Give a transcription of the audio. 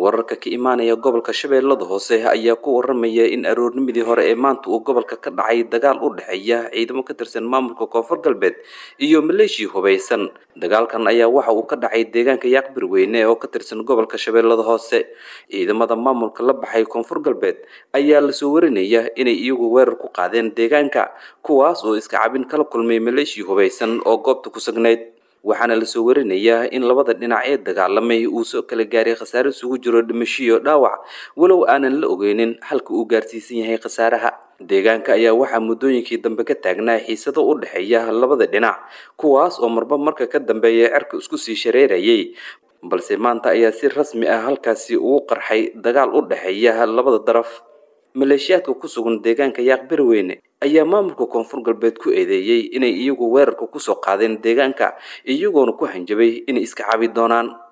wararka ka imaanaya gobolka shabeellada hoose ayaa ku waramaya in aroornimadii hore ee maanta uu gobolka ka dhacay dagaal u dhexeeya ciidamo ka tirsan maamulka koonfur galbeed iyo maleeshiya hubaysan dagaalkan ayaa waxa uu ka dhacay deegaanka yaaqbir weyne oo ka tirsan gobolka shabeellada hoose ciidamada maamulka la baxay koonfur galbeed ayaa lasoo warinaya inay iyagu weerar ku qaadeen deegaanka kuwaas oo iska cabin kala kulmay maleeshiya hubaysan oo goobta ku sugnayd waxaana lasoo warinayaa in labada dhinac ee dagaalamay uu soo kala gaaray khasaare isugu jiro dhimashiyo dhaawac walow aanan la ogeynin halka uu gaarsiisan yahay khasaaraha deegaanka ayaa waxaa muddooyinkii dambe ka taagnaa xiisado u dhexeeya labada dhinac kuwaas oo marba marka ka dambeeya cerka isku sii shareerayay balse maanta ayaa si rasmi ah halkaasi ugu qarxay dagaal u dhexeeya labada daraf maleeshiyaadka ku sugan deegaanka yaaqbirweyne ayaa maamulka koonfur galbeed ku eedeeyey inay iyagu weerarka kusoo qaadeen deegaanka iyagoona ku hanjabay inay iska cabi doonaan